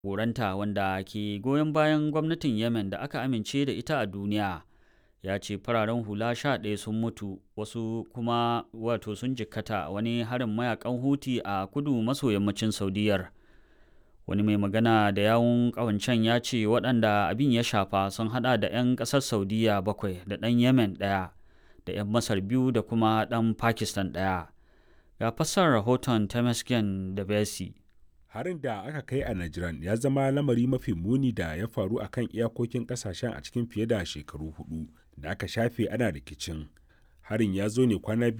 Goranta wanda ke goyon bayan gwamnatin Yemen da aka amince da ita a duniya ya ce fararen hula sha ɗaya sun mutu wasu kuma wato sun jikkata wani harin mayakan huti a kudu maso yammacin saudiyar wani mai magana da yawun ƙawancen ya ce waɗanda abin ya shafa sun hada da 'yan ƙasar saudiya bakwai da ɗan yemen ɗaya da 'yan masar biyu da kuma ɗan pakistan ɗaya ga fassar rahoton temesgen da besi harin da aka kai a Najran ya zama lamari mafi muni da ya faru a kan iyakokin kasashen a cikin fiye da shekaru hudu da aka shafe ana rikicin. Harin ya zo ne kwana